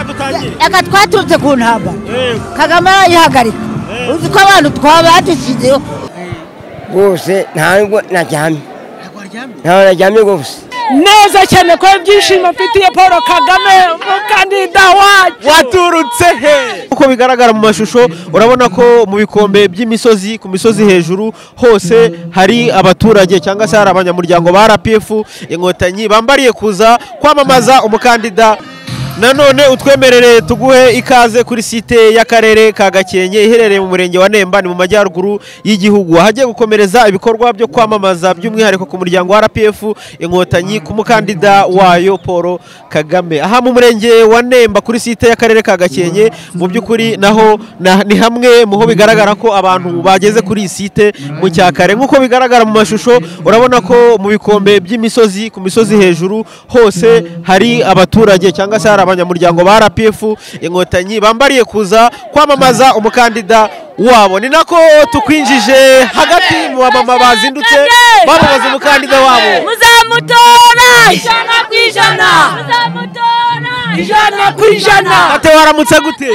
reka twaturutse ku ntambara kagame arayihagarika uzi ko abantu twabadishyizeho rwose ntabwo naryamye ntabwo naryamye rwose neza cyane ko ibyishimo mfitiye paul kagame umukandida wacu waturutse he uko bigaragara mu mashusho urabona ko mu bikombe by'imisozi ku misozi hejuru hose hari abaturage cyangwa se hari abanyamuryango ba rpf inkotanyi bambariye kuza kwamamaza umukandida nanone utwemerere tuguhe ikaze kuri site y'akarere ka gakenke iherereye mu murenge wa nemba ni mu majyaruguru y'igihugu ahagiye gukomereza ibikorwa byo kwamamaza by'umwihariko ku muryango wa rpf inkotanyi ku mukandida wayo paul kagame aha mu murenge wa nemba kuri site y'akarere ka gakenke mu by'ukuri naho na- ni hamwe mu ho bigaragara ko abantu bageze kuri iyi site mu cyakare nk'uko bigaragara mu mashusho urabona ko mu bikombe by'imisozi ku misozi hejuru hose hari abaturage cyangwa se hari abanyamuryango ba rpf inkotanyi bambariye kuza kwamamaza umukandida wabo ni nako tukwinjije hagati mu bamama bazindutse bamamaza umukandida wabo muzamutora ijana ku ijana muzamutora ijana ku ijana ate waramutse gute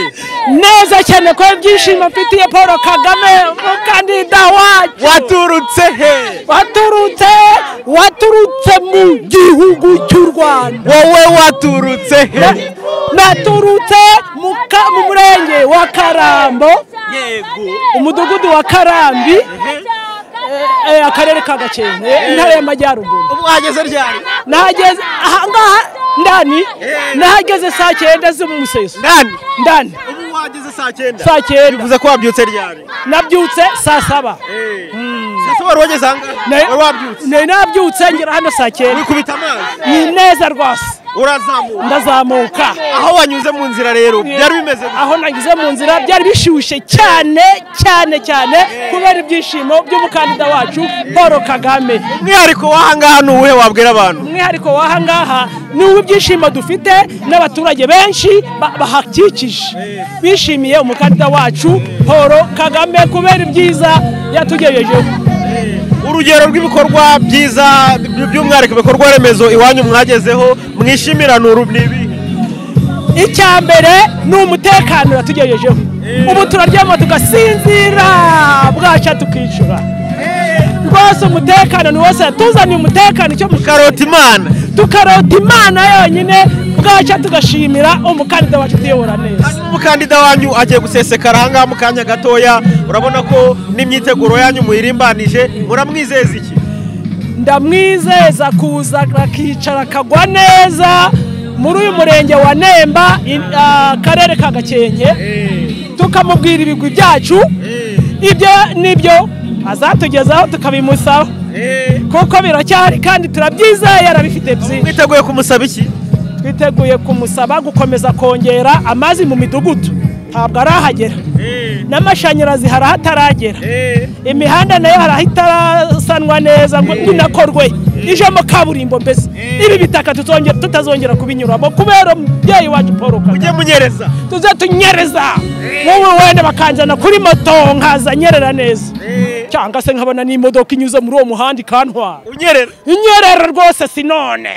neza cyane ko ibyishimo mfitiye paul kagame umukandida wacu waturutse he waturutse waturutse mu gihugu cy'u rwanda wowe waturutse he naturutse mu ka- mu murenge wa karambo umudugudu wa karambi eh, eh, akarere ka gakenke intara y'amajyaruguru mwageze ryari nahageze ahangaha ndani nahageze saa cyenda z'umuseso ndani ndani ubu wageze saa cyenda saa cyenda bivuze ko wabyutse ryari nabyutse saa saba sasa wari wageze ahangaha Ne- wari wabyutse ne- nabyutse ngera hano saa cyenda wikubita amazi ni neza rwose urazamuka ndazamuka aho wanyuze mu nzira rero byari bimeze gute? aho nageze mu nzira byari bishyushye cyane cyane cyane kubera ibyishimo by'umukandida wacu paul kagame umwihariko w'ahangaha ni uwuhe wabwira abantu umwihariko w'aha ngaha ni uw'ibyishimo dufite n'abaturage benshi ba- bahakikije bishimiye umukandida wacu paul kagame kubera ibyiza yatugejejeho urugero rw'ibikorwa byiza by- by'umwihariko ibikorwa remezo iwanyu mwagezeho mwishimira ni uru- ni ibihe icya mbere ni umutekano yatugejejeho ubu turaryama tugasinzira bwacya tukicura rwose umutekano ni wose yatuzaniye umutekano icyo mu karota imana tukarota imana yonyine bwacya tugashimira umukandida wacu utuyobora neza Hanyuma umukandida wanyu agiye gusesekara ahangaha mu kanya gatoya urabona ko n'imyiteguro yanyu muyirimbanije muramwizeza iki ndamwizeza kuza akicara akagwa neza muri uyu murenge wa nemba in- akarere ka gakenke tukamubwira ibigwi byacu ibyo nibyo azatugezaho tukabimusaba kuko biracyahari kandi turabyizeye arabifite byinshi mwiteguye kumusaba iki twiteguye kumusaba gukomeza kongera amazi mu midugudu ntabwo arahagera n'amashanyarazi hari ahataragera imihanda nayo hari aho itarasanwa neza ngo inakorwe ijemo kaburimbo mbese ibi bitaka tutongera- tutazongera kubinyuramo kubera umubyeyi wacu paul kagame mujye munyereza tuze tunyereza wowe wenda bakanjyana kuri moto nkaza nyerera neza cyangwa se nkabona n'imodoka inyuze muri uwo muhanda ikantwara unyerera inyerera rwose sinone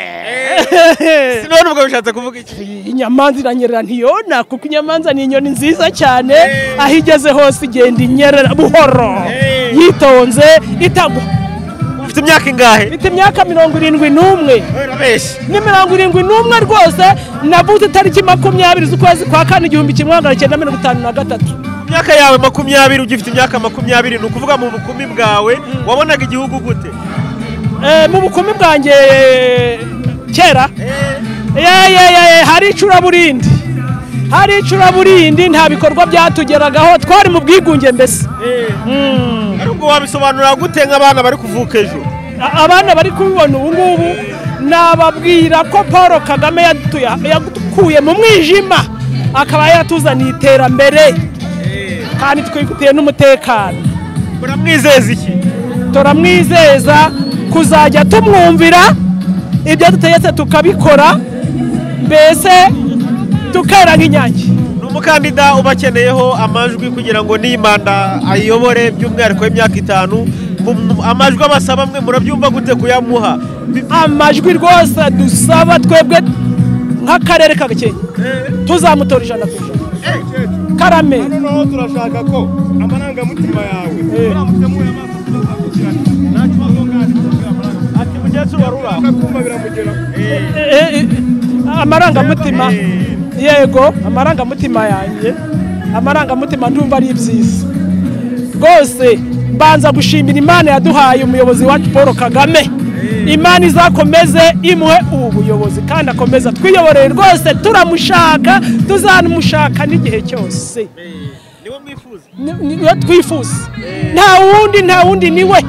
sinone ubwo bishatse kuvuga iki inyamanza iranyerera ntiyona kuko inyamanza ni inyoni nziza cyane aho igeze hose igenda inyerera buhoro yitonze itagwa ufite imyaka ingahe mfite imyaka mirongo irindwi n'umwe urabeshya ni mirongo irindwi n'umwe rwose navutse itariki makumyabiri z'ukwezi kwa kane igihumbi kimwe magana cyenda mirongo itanu na gatatu imyaka yawe makumyabiri ugifite imyaka makumyabiri ni ukuvuga mu bukumi bwawe wabonaga igihugu gute Eh, mu bukumi bwanjye eh, kera Ye, ye, ye, ye, hari icuraburindi hari icuraburindi nta bikorwa byatugeragaho twari mu bwigunge mbese ariko wabisobanura gute nk'abana bari kuvuka ejo A- abana bari kubibona ubu ngubu nababwira ko paul kagame yadutuye- yadukuye mu mwijima akaba yatuzaniye iterambere kandi twifitiye n'umutekano muramwizeza iki turamwizeza kuzajya tumwumvira ibyo dutegetse tukabikora mbese tukera nk'inyange ni umukandida uba akeneyeho amajwi kugira ngo n'iyi manda ayiyobore by'umwihariko y'imyaka itanu Mu- mu- amajwi abasaba mwe murabyumva gute kuyamuha Bi- amajwi rwose dusaba twebwe nk'akarere ka gakenke tuzamutora ijana ku ijana karame hano naho turashaka ko amarangamutima yawe uramutemuye amaso tuzakurikirana nta kibazo kandi tuzakurikirana ati mugenzura rura akakumva biramugera Eh, eh, amarangamutima yego amarangamutima yanjye amarangamutima ndumva ari ibyiza rwose mbanza gushimira imana yaduhaye umuyobozi wacu paul kagame imana izakomeze imwe ubu buyobozi kandi akomeza twiyoboreye rwose turamushaka tuzanamushaka n'igihe cyose Ni- ni- niwe twifuza nta wundi nta wundi niwe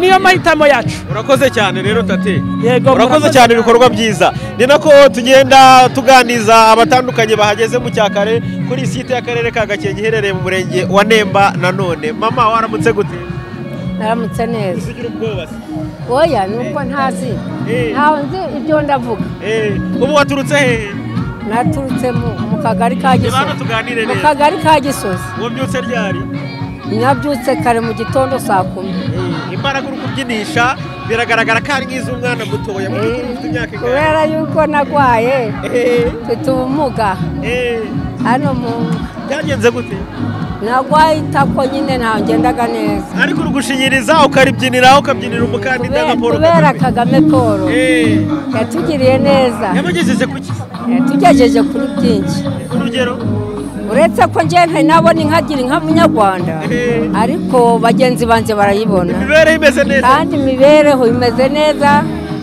niyo mahitamo yacu urakoze cyane rero tate Yego, urakoze murakoze cyane cyane. ibikorwa byiza ni nako tugenda tuganiriza abatandukanye bahageze mu cyakare kuri site y'akarere ka gakenke iherereye mu murenge wa nemba nanone mama waramutse gute naramutse neza usigira ubwoba se oya ni uko ntazi Eh. ntawe nzi ibyo ndavuga Eh, ubu waturutse hehe naturutse mu mu kagari ka reba hano gisozi tuganire mu neza kagari ka gisozi wabyutse ryari nabyutse kare mu gitondo saa kumi Eh, imbaraga uri kubyinisha biragaragara ko ari nk'iz'umwana mutoya mu byukuri ufite imyaka ingahe kubera yuko nagwaye Eh, mfite ubumuga eh, hano mu byagenze gute nagwaye itako nyine ntawe ngendaga neza ariko uri gushinyiriza ukaribyinira ukabyinira umukandida Kubera- nka paul kubera kagame kagame paul Eh, yatugiriye neza yabagejeje ku ki yatugejeje kuri byinshi urugero uretse ko njye ntari nabona inkagira inka munyarwanda Eh. ariko bagenzi banjye barayibona imibereho imeze neza kandi imibereho imeze neza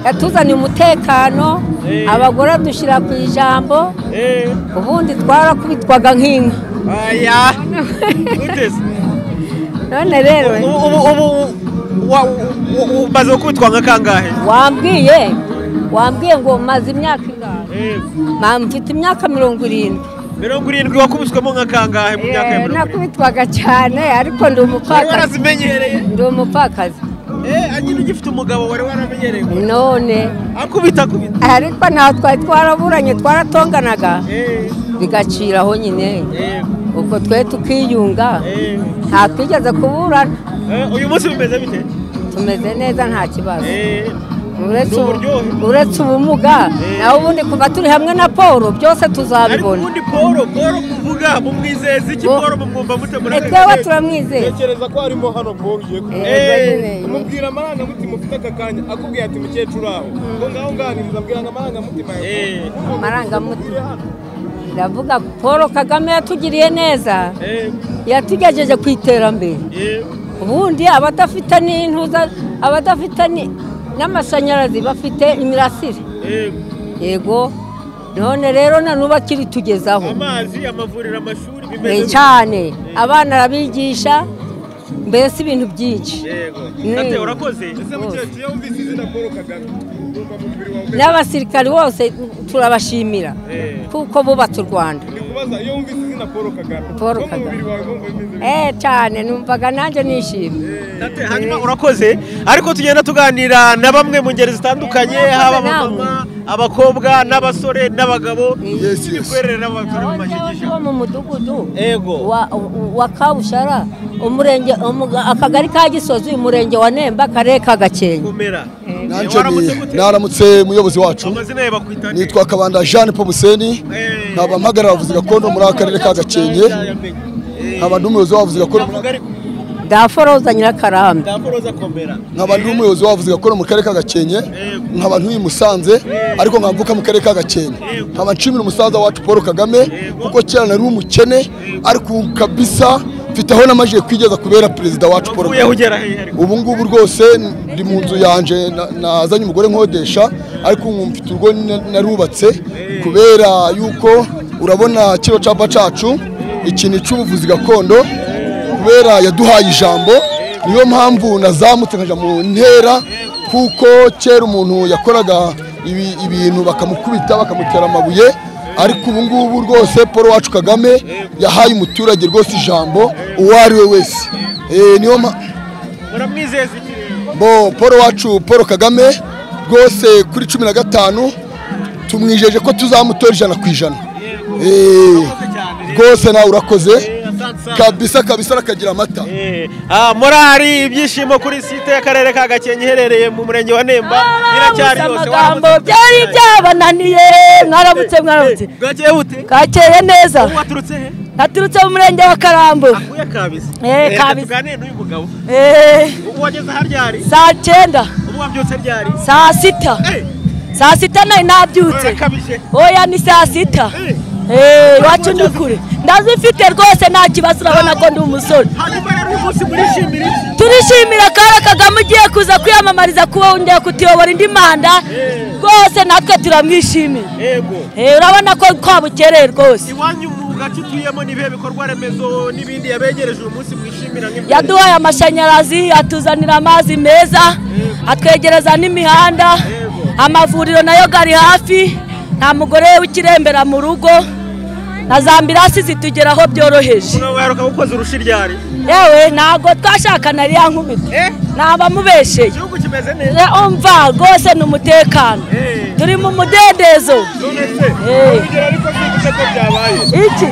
yatuzaniye umutekano Eh. abagore dushyira ku ijambo Eh, ubundi twarakubitwaga nk'inka aya utese none rero ubu ubu ubu wa- u- u- umaze gukubitwa nka kangahe wambwiye wambwiye ngo maze imyaka ingana Eh, mama mfite imyaka mirongo irindwi mirongo irindwi wakubiswemo nka kangahe mu myaka ya Eh, mirongo irindwi nakubitwaga cyane ariko ndi wari umupfakazi warazimenyereye ndi umupfakazi Eh, nyine ugifite umugabo wari waramenyereye ngo none akubita akubita ariko ntaho twari twaraburanye twaratonganaga Eh, bigacira aho nyine eh, ubwo twe tukiyunga eh. nta twigeze kuburana Eh, uyu munsi bimeze bite tumeze neza nta kibazo Eh, uretse ni ubu- uburyohe. uretse ubumuga nawe ubundi kuva turi hamwe na paul byose ariko tuzabibona ubundi paul paul muvuga mumwizeza iki Bo- paul mumwumva mute muri aka twebwe gace? turamwizeye tekereza ko harimo hano paul ugiye kuba Yego Eh, nyine. umubwira amarangamutima ufite aka kanya akubwira ati mukecuru aho ngo ngaho nganiriza abwira ngo amarangamutima yawe Eh, amarangamutima ndavuga paul kagame yatugiriye neza eh, yatugejeje ku iterambere eh. ubundi abadafite n'intuza abadafite ni- n'amashanyarazi bafite imirasire Eh, yego none rero na n'ubu akiri tugezaho amazi amavuriro amashuri Eh, bimeze cyane abana arabigisha mbese ibintu byinshi yego Eh. tate urakoze ese mukecuru iyo wumvise izina paul kagame wumva mu mubiri wawe umeze n'abasirikari bose turabashimira Eh. kuko bubatse u rwanda ndi kubaza iyo wumvise izina paul kagame Paul wo mu Kagame. mubiri wawe wumva bimeze bite? eh cyane numvaga nanjye nishimye tate hanyuma urakoze ariko tugenda tuganira na bamwe mu ngeri zitandukanye Eh, murakoze haba namwe. abamama abakobwa n'abasore n'abagabo Yes, n'imikorere n'abaturage mu aho njyewe mashyigikiro wo mu mudugudu Yego. wa, wa kabushara umurenge umu- akagari ka gisozi umurenge wa nemba akarere ka gakenke kumera Nanjye waramutse ni- gute naramutse umuyobozi wacu amazina ye bakwita nde? nitwa kabanda jean paul museni Eh, nkaba mpagarara abavuzi gakondo muri aka karere ka gakenke yamenye. Eh, nkaba n'umuyobozi w'abavuzi gakondo muri ndavuga aka- ariko daforoza nyirakarambe ndaporoza komera nkaba n'umuyobozi w'abavuzi gakondo mu karere ka gakenke nkaba ntuye i musanze ariko nkaba mvuka mu karere ka gakenke nkaba nshimira umusaza wacu paul kagame kuko kera nari umukene ariko ubu kabisa mfite aho namajije kwigeza kubera perezida wacu paul uvuyeho kagame ugera hehe ariko ubu ngubu rwose ndi mu nzu yanje na- nazanye umugore nkodesha ariko ubu mfite urugo na- narubatse kubera yuko urabona kino capa cacu ikintu cy'ubuvuzi gakondo kubera yaduhaye ijambo niyo mpamvu nazamutse nkaja mu ntera kuko kera umuntu yakoraga ibi- ibintu bakamukubita bakamutera amabuye ariko ubu ngubu rwose paul wacu kagame yahaye umuturage rwose ijambo uwo ari we wese Eh, niyo mpa- muramwizeza iki rero bo paul wacu paul kagame rwose kuri cumi na gatanu tumwijeje ko tuzamutora ijana ku ijana Eh, rwose nawe urakoze Eh, asante kabisa kabisa rakagira amata Ah, morali ibyishimo kuri site y'akarere ka gakenke iherereye mu murenge wa nemba iracyari Mwabuze yose amagambo byari byabananiye mwaramutse mwaramutse bwakeye bute kakeye neza Wowe waturutse he naturutse mu murenge wa karambo akuye kabisa Eh, Reka kabisa. tuganire n'uyu mugabo Eh, ubu wageze aha ryari saa cyenda ubu wabyutse ryari saa sita Eh, saa sita nayo nabyutse urakabije oya ni saa sita Eh, iwacu ni kure ndazifite rwose nta kibazo urabona ko ndi umusore hanyuma rero uyu munsi murishimira iki turishimira kara kagame ugiye kuza kwiyamamariza kuba wongeye kutuyobora indi manda rwose natwe turamwishimiye yego Eh, urabona ko twabukereye rwose iwanyu mu gace utuyemo ni ibihe bikorwa remezo n'ibindi yabegereje uyu munsi mwishimira nk'ibyo yaduhaye amashanyarazi atuzanira amazi meza atwegereza n'imihanda amavuriro nayo gari hafi nta mugore w'ikirembera mu rugo na za ambirasi zitugeraho byoroheje waheruka gukoza urushi ryari yewe ntabwo twashakana ariya nkubita Eh? naba mubesheye igihugu kimeze neza umva rwose ni umutekano Eh. turi mu mudendezo none se Eh. urugero ariko mvuze ko byabaye iki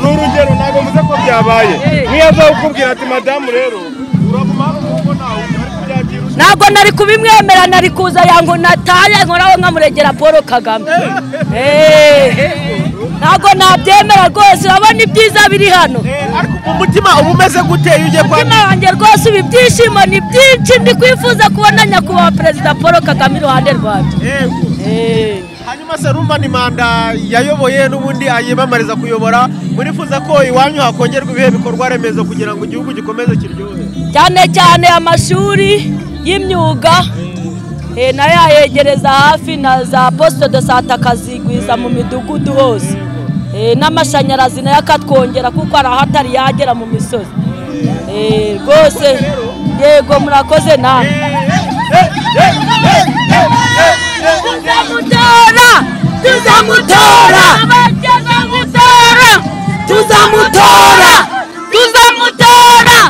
ni urugero ntabwo mvuze ko byabaye Eh. niyo aza kukubwira ati madamu rero uraguma hano kuko ntawe ariko byagiye urusha ntabwo nari kubimwemera nari kuza yango nataye nkoraho nkamurengera paul kagame Eh. ntabwo nabyemera rwose urabona ibyiza biri hano ariko umutima uba umeze gute iyo ugiye kwa umutima wanjye rwose ubu ibyishimo ni byinshi ndi kwifuza kubona nyakubahwa perezida paul kagame iruhande rwanjye yego Eh. hanyuma se rumva ni manda yayoboye n'ubundi ayimamariza kuyobora murifuza ko iwanyu hakongerwa ibihe bikorwa remezo kugira ngo igihugu gikomeze kiryohe cyane cyane amashuri y'imyuga eh, nayo yayegereza hafi na za posite de sante akazigwiza mu midugudu hose Eh, n'amashanyarazi nayo akatwongera kuko hari aho atari yagera mu misozi Eh, rwose yego murakoze nawe tuzamutora tuzamutora tuzamutora tuzamutora tuzamutora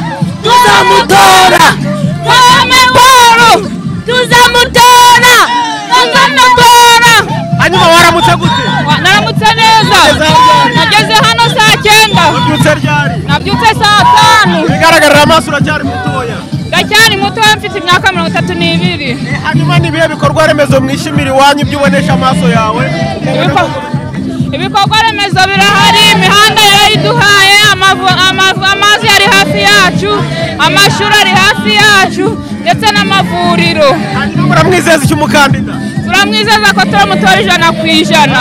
tuzamutora kagame paul tuzamutora tuzamutora hanyuma waramutse gute naramutse neza nageze hano saa cyenda wabyutse ryari nabyutse saa tanu bigaragarira amaso uracyari mutoya gacyari muto mfite imyaka mirongo itatu n'ibiri Eh, hanyuma ni ibihe bikorwa remezo mwishimira iwanyu ibyo ubonesha amaso yawe Ibikorwa- ibikorwa remezo birahari imihanda yarayiduhaye amavu- amavu- amazi ari hafi yacu amashuri ari hafi yacu ndetse n'amavuriro hanyuma muramwizeza icyo umukandida turamwizeza ko turamutora ijana ku ijana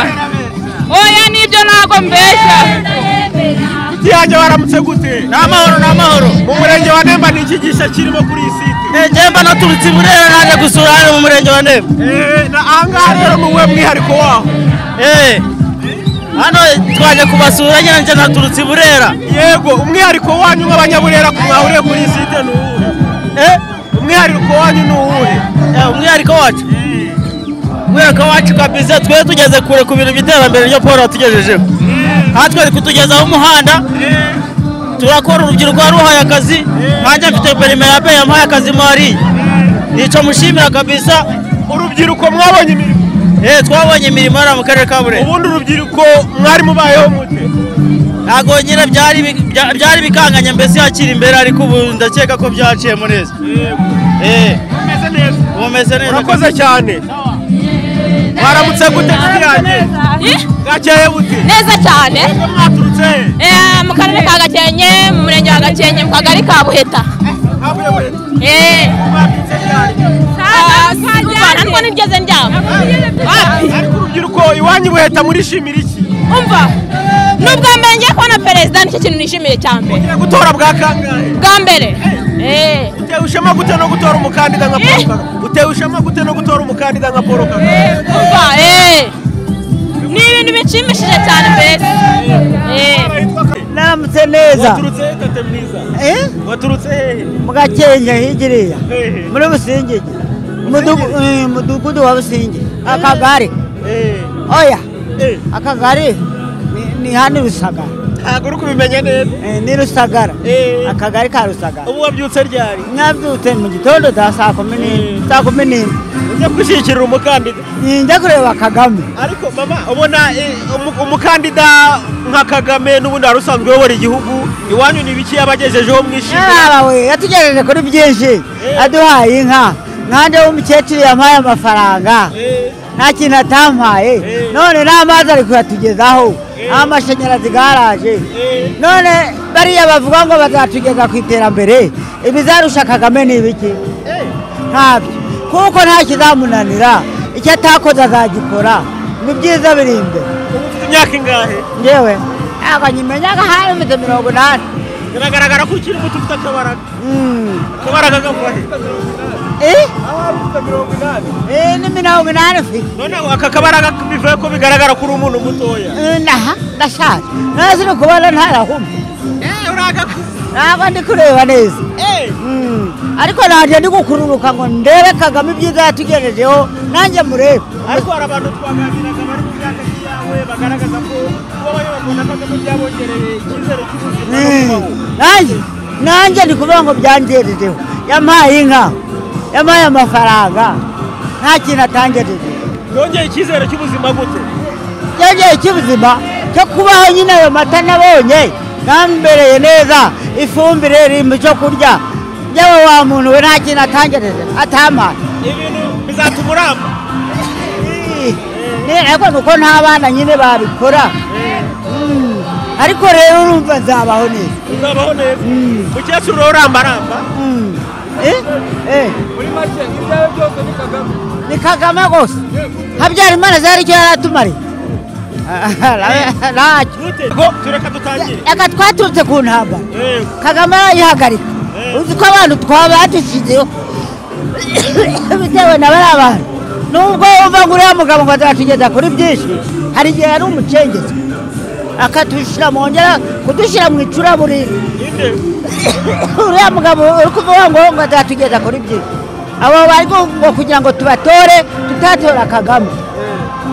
oya nibyo ntabwo mbeshya Inshuti yanjye waramutse gute ni amahoro ni amahoro mu murenge wa nemba ni iki gisha kirimo kuri iyi site njyemba naturutse i burera naje gusura hano mu murenge wa nemba Eh, na ahangaha rero ni uwuhe mwihariko waho Eh, hano twaje kubasura nyine njye naturutse i burera yego umwihariko wanyu nk'abanyaburera ku mwahuriye kuri iyi site ni uwuhe Eh, umwihariko wanyu ni uwuhe eh, umwihariko wacu umwihariko wacu kabisa twe tugeze kure ku bintu by'iterambere ryo paul watugejejeho aha twari kutugezaho umuhanda turakora urubyiruko ruhaye akazi nkanjye mfite perime ya peyi yampaye akazi mwariye nicyo mushimira kabisa urubyiruko mwabonye imirimo Eh, twabonye imirimo hariya mu karere ka burera ubundi urubyiruko mwari mubayeho mute ntabwo nyine byari bi- bya- byari bikanganye mbese hakiri imbere ariko ubu ndakeka ko byaciyemo neza Eh, meze neza ubu meze neza urakoze cyane waramutse gute inshuti yanjye Eh, bwakeye bute neza cyane ubwo mwaturutse he Eh, mu karere ka gakenke mu murenge wa gakenke mu kagari ka buheta havuye burera Eh. mwaturutse ryari Ah, umva, ariko nigeze ndyama Wapi? ariko urubyiruko iwanyu buheta murishimira iki umva nubwa mbere ngiye kubona perezida nicyo kintu nishimiye cya mbere Ugiye gutora bwa kangahe bwa mbere Eh. utewe ishema gute no gutora umukandida nka paul kagame utewe ishema gute no gutora umukandida nka paul kagame umva eh. ni ibintu bishimishije cyane mbese Eh. naramutse neza waturutse he tete mwiza Eh? waturutse hehe mugakenya higiriya Hehe. muri busingiji Umudugu- eh, umudugudu wa busingiji akagari Eh, oya eh. akagari ni- ni hano i rusagara ntabwo uri kubimenya neza ni rusagara akagari ka rusagara ubu wabyutse ryari mwabyutse mu gitondo za saa kumi n'imwe saa kumi n'imwe ujya gushyigikira umukandida ninjya kureba kagame ariko mama ubona eh, umu- umukandida nka kagame n'ubundi wari usanzwe uyobora igihugu iwanyu ni biki yabagejejeho mwishimira yaba we yatugejeje kuri byinshi aduhaye inka nkanjye w'umukecuru yampaye amafaranga nta kintu atampaye none n'amazi ari kuyatugezaho amashanyarazi garaje none bariya bavuga ngo bazatugeza ku iterambere ibizarusha kagame ni ibiki ntabyo kuko nta kizamunanira icyo atakoze azagikora ni byiza biri imbere ubu ufite imyaka ingahe ngewe ntabwo nyimenya ko hari mfite mirongo inani biragaragara ko ukiri muto ufite akabaraga akabaraga kavuga he Eh? Eh, ni mirongo inani ufite none aka kabaraga bivuye ko bigaragara ko uri umuntu mutoya Eh, naha ndashaje ntazi ni ukubona ntarahumye ntabwo ndi kureba neza Mm. ariko nanjye ndi gukururuka ngo ndebe kagame ibyiza yatugejejeho nanjye murebe ariko hari abantu twaganiraga bari mu myaka yawe bagaragaza ko kuba bamwe bakunda kagame byabongereye icyizere cy'ubuzima no Mm. kubaho nanjye nanjye ndi kuvuga ngo byangejejeho yampaye inka yampaye amafaranga nta kintu atangejejeho yongeye icyizere cy'ubuzima gute cyagiye kibuzima cyo kubaho nyine ayo mata nabonye nambereye neza ifumbire iri mu cyo kurya yewe wa muntu we nta kintu atangereje atamaye ibintu bizatuma uramba ni ariko nuko nta bana nyine babikora Mm. ariko rero urumva nzabaho neza uzabaho neza mukecuru urambaramba Mm. Eh? Eh. muri make ibyawe byose ni kagame ni kagame rwose habyarimana zari icyo yari atumariye ntacyo gute ngo tureka dutangire reka twaturutse ku ntambara Yego. kagame arayihagarika uzi ko abantu twabadushyizeho bitewe na bariya bantu nubwo wumva ngo uriya mugabo ngo azatugeza kuri byinshi hari igihe yari umucengezi akatushyira mu ngera kudushyira mu icuraburindi uriya mugabo uri kuvuga ngo ngo azatugeza kuri byinshi abo bari ku- ngo kugira ngo tubatore tutatora kagame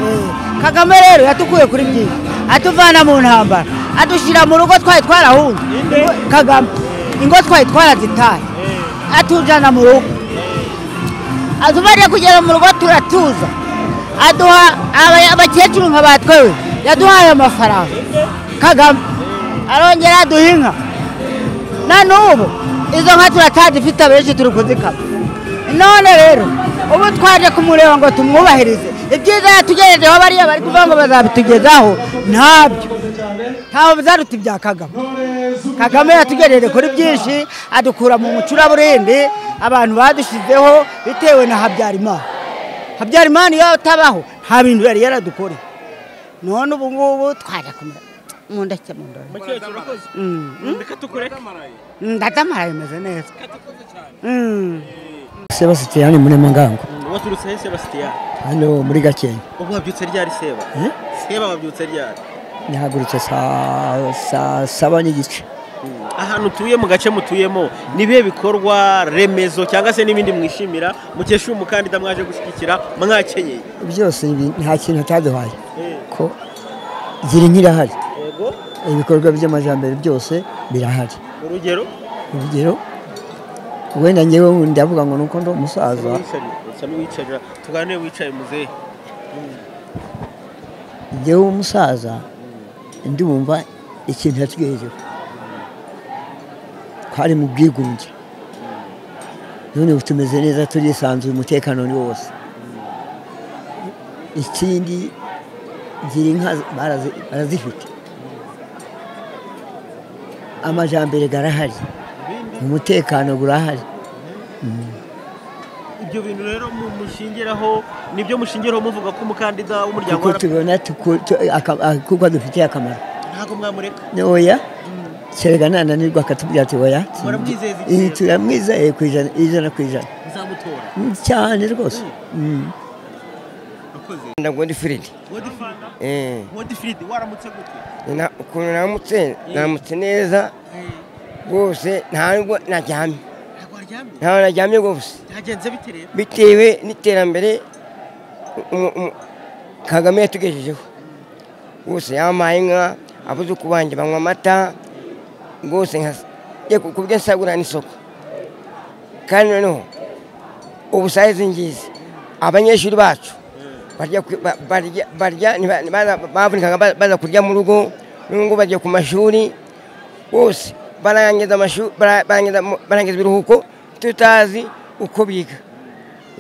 Eh, kagame rero yatukuye kuri byinshi atuvana mu ntambara adushyira mu rugo twari twarahunze kagame ingo twari twarazitaye atujyana mu rugo atumariye kugera mu rugo turatuza aduha aba- abakecuru nka batwewe yaduhaye amafaranga kagame arongera aduha inka na n'ubu izo nka turatazifite abenshi turi kuzikama none rero ubu twaje kumureba ngo tumwubahirize ibyiza yatugejejeho bariya bari kuvuga ngo bazabitugezaho ntabyo ntaho bizaruta ibya kagame kagame yatugejeje kuri byinshi adukura mu mucuraburindi abantu badushyizeho bitewe na habyarimana habyarimana iyo atabaho nta bintu yari yaradukoreye none ubu ngubu twaje kumureba mu ndake mu ndoro mukecuru urakoze Mm, mm, reka tukureke mm, ndadamaraye meze neza Mm. sebasitiyani muremangango waturutse he sebasitiyani hano muri gakenke ubu wabyutse ryari seba Eh? seba wabyutse ryari nihagurutse saa saa saba n'igice ahantu utuye mu gace mutuyemo ni ibihe bikorwa remezo cyangwa se n'ibindi mwishimira mukesha umukandida mwaje gushyigikira mwakenyeye byose ibi nta kintu ataduhaye ko gira inka irahari yego ibikorwa by'amajyambere byose birahari urugero urugero wenda ngewe ndavuga ngo nuko ndi umusaza usame wicarira tuganire wicaye muzehe ngewe umusaza ndumva ikintu yatugejejeho twari mu bwigunge none ubu tumeze neza turisanzuye umutekano ni wose ikindi gira inka barazi- barazifite amajyambere arahari umutekano urahari ibyo bintu rero mu- mushingiraho nibyo mushingiraho muvuga ko umukandida w'umuryango kuko wa RP tubona tuku- tu- aka- a- kuko adufitiye akamaro ntabwo mwamureka oya kerega nananirwa akatubwira ati oya Muramwizeza iki iyi rero? turamwizeye ku ijana ijana ku ijana muzamutora Mm, cyane rwose Mm. ndago ndi firidi wodifridi Eh, wodifridi waramutse gute na- ukuntu namutse namutse neza rwose nta nubwo naryamye ntabwo waryamye ntaho naryamye rwose byagenze bite rero bitewe n'iterambere umu- umu- kagame yatugejejeho rwose yampaye inka abuzuku banjye banywa amata rwose nka- ye- ku buryo nsagurira n'isoko kandi noneho ubu saa izi ngizi abanyeshuri bacu barya ku- ba- barya- barya ntiba- ntibaza- bavunikaga ba- baza kurya mu rugo n'ubu bagiye ku mashuri bose barangiza amashuri bara- barangiza mu- barangiza ibiruhuko tutazi uko biga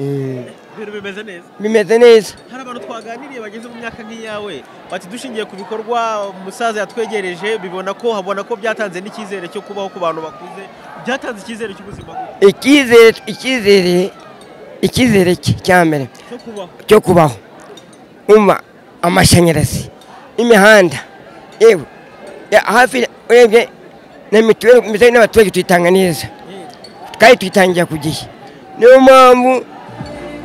Mm. ibintu bimeze neza bimeze neza hari abantu twaganiriye bageze mu myaka nk'iyawe bati dushingiye ku bikorwa umusaza yatwegereje bibona ko habona ko byatanze n'icyizere cyo kubaho ku bantu bakuze byatanze icyizere cy'ubuzima gute? icyizere icyizere icyizere cye cya mbere cyo kubaho cyo kubaho umva amashanyarazi imihanda yewe ya- hafi urebye na mituweli mituweli n'abaturage tuyitanga neza kandi tuyitangira ku gihe niyo mpamvu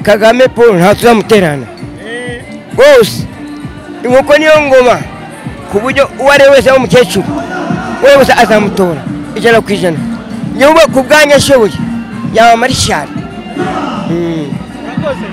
kagame paul nta tuzamuterana rwose inkoko niyo ngoma ku buryo uwo ari we wese waba umukecuru uwo ari we wese azamutora ijana ku ijana niba ku bwanyu ashoboye yaba marishari Murakoze.